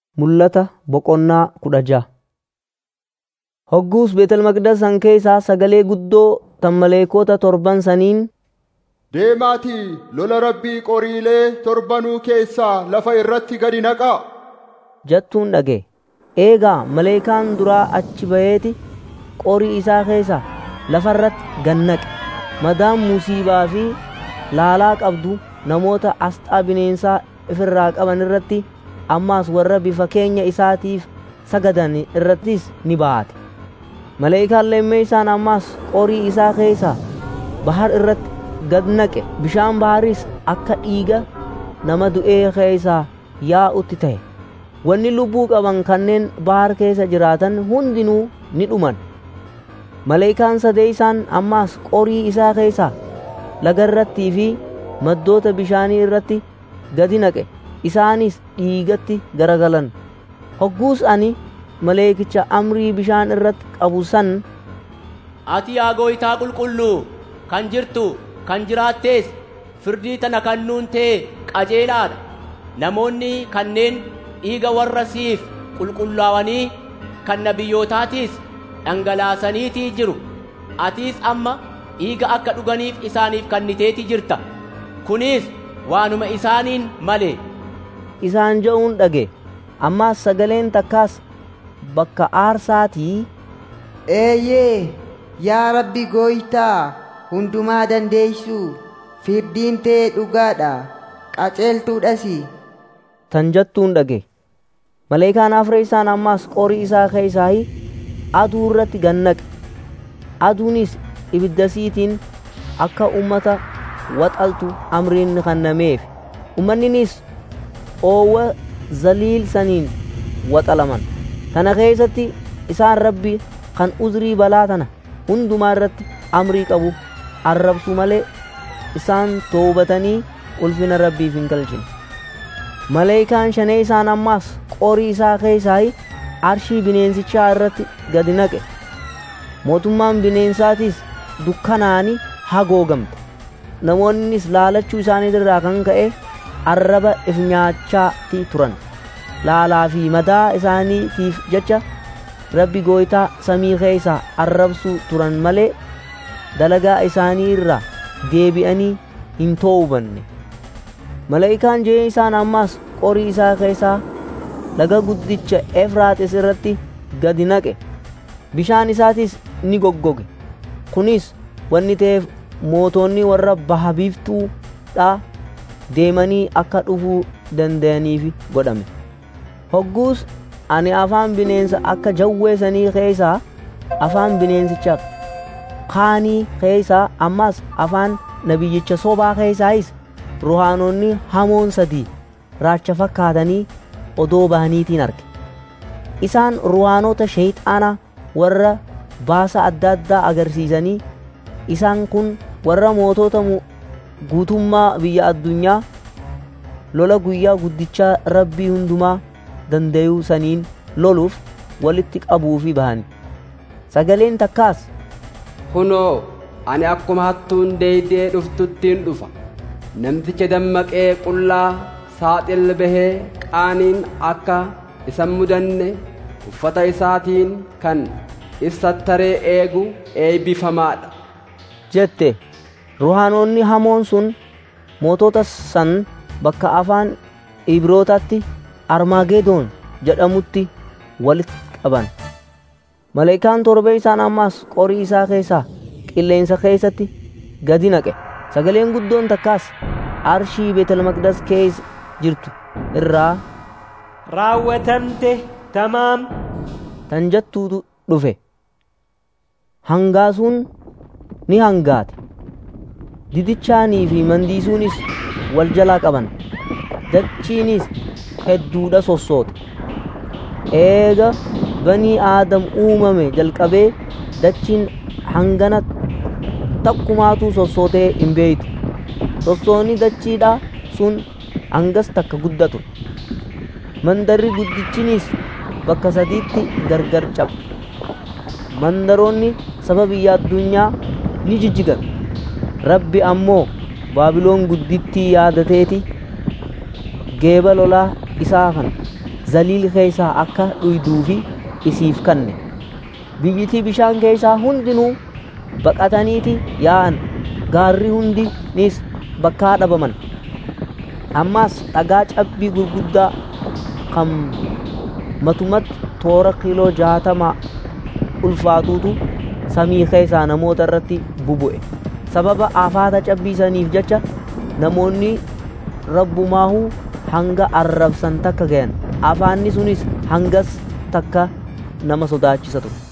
Mul'ata boqonnaa kudha ja'a. Hogguus Beetel Maqdas san keessaa sagalee guddoo tan maleekota torban saniin Deemaatii lola rabbii qoriilee torbanuu keessaa lafa irratti gadi naqaa. jettuun dhaga'e. Eegaa maleekaan duraa achi ba'eeti qorii isaa keessaa lafa irratti gad naqe. Madaan musiibaa fi laalaa qabdu namoota asxaa bineensaa ifirraa qaban irratti ammaas warra bifa keenya isaatiif sagadan irrattis ni baate. Maleekaan lammeessaan ammaas qorii isaa keessaa bahar irratti gad naqe. Bishaan baharis akka dhiiga nama du'ee keessaa yaa'utti ta'e. Wanni lubbuu qaban kanneen bahar keessa jiraatan hundinuu ni dhuman. Maleekaan sadeessaan ammaas qorii isaa keessaa laga irrattii fi maddoota bishaanii irratti gadi naqe. Isaanis dhiigatti garagalan. Hogguus ani maleekicha amrii bishaan irratti qabu san Ati yaa gooytaa qulqulluu kan jirtu kan jiraattees firdii tana kannuun tee qajeelaadha. Namoonni kanneen dhiiga warra siif qulqullaa'anii kan nabiyyootaatiis dhangalaasaniitii jiru. Atiis amma dhiiga akka dhuganiif isaaniif kenniteeti jirta. Kunis waanuma isaaniin malee. isaan je'uun dhage. Ammaas sagaleen takkaas bakka aarsaatii Eeyyee, yaa Rabbi gooytaa hundumaa dandeeysu firdiin tee dhugaadha qaceeltuudhas. tan jettuun dhage. Maleekaan afreessaan ammaas qorii isaa keessaa aduu irratti gad naqe. Aduunis ibiddasiitiin akka ummata waxaltu amriin kennameef. Ummanninis oowwa zaliil saniin waxalaman. Kana keessatti isaan rabbi kan uzrii balaa tana hundumaa irratti amrii qabu arrabsu malee isaan toobatanii ulfina rabbiif hin galchine. Maleekaan shanee isaan ammaas qorii isaa keessaa arshii bineensichaa irratti gadi naqe. Mootummaan bineensaatis dukkanaani hagoogamte. Namoonnis laalachuu isaanii irraa kan ka'e arraba if nyaachaati turan. Laalaa fi madaa isaaniitiif jecha rabbi gooytaa samii keessaa arrabsuu turan malee dalagaa isaanii irraa deebi'anii hin toobanne. Maleekaan jee isaan ammaas qorii isaa keessaa laga guddicha Efraaxis irratti gadi naqe. Bishaan isaatis ni goggoge. Kunis wanni ta'eef mootonni warra baha biiftuudhaa deemanii akka dhufuu danda'aniif godhame. Hogguus ani afaan bineensa akka jawweessanii keessaa afaan bineensicha kaanii keessaa ammas afaan nabiyyicha sobaa keessaayis ruhaanonni hamoon sadii raacha fakkaatanii odoo bahaniitiin arge. Isaan ruhaanota sheeyxaanaa warra baasa adda addaa agarsiisanii isaan kun warra mootota guutummaa biyya addunyaa lola guyyaa guddichaa rabbii hundumaa dandayuu saniin loluuf walitti qabuufi bahani. Sagaleen takkaas Kunoo, ani akkuma hattuun deeydee dhuftuttiin dhufa. Namticha dammaqee qullaa saaxil bahee qaaniin akka isan mudanne uffata isaatiin kan ibsattaree eegu eebbifamaadha. jette ruhaanonni hamoon sun mootota san bakka afaan ibrootaatti armaagedoon jedhamutti walitti qaban. Maleekaan torba isaan ammaas qorii isaa keessaa qilleensa keessatti gadi naqe. Sagaleen guddoon takkaas arshii Beetel Maqdas keessa jirtu irraa raawwatamte tamaam tan jettuutu dhufe. Hangaasuun ni hangaate. Didichaanii fi mandiisuunis wal jalaa qaban. Dachiinis hedduudha sossoote. Eega banii aadam uumame jalqabee dachiin hangana takkumaatu sossootee hin beeytu. Sossoonni dachiidhaa sun hangas takka guddatu. Mandarri guddichinis bakka sadiitti gargar cabe. Mandaroonni saba biyya addunyaa ni jijjigan. Rabbi ammoo Baabiloon guddittii yaadateeti geeba lolaa isaa kan zaliil keessaa akka dhuyduufi isiif kanne biyyitii bishaan keessaa hundinuu baqataniiti yaa'an gaarri hundinis bakkaa dhabaman ammaas dhagaa cabbii gurguddaa kan matumatti toora kiiloo jaatama ulfaatuutu samii keessaa namoota irratti bubu'e sababa afaata cabbiisaniif jecha namoonni rabbumaahuu hanga arrabsan takka gayan afaanni sunis hangas takka nama sodaachisa ture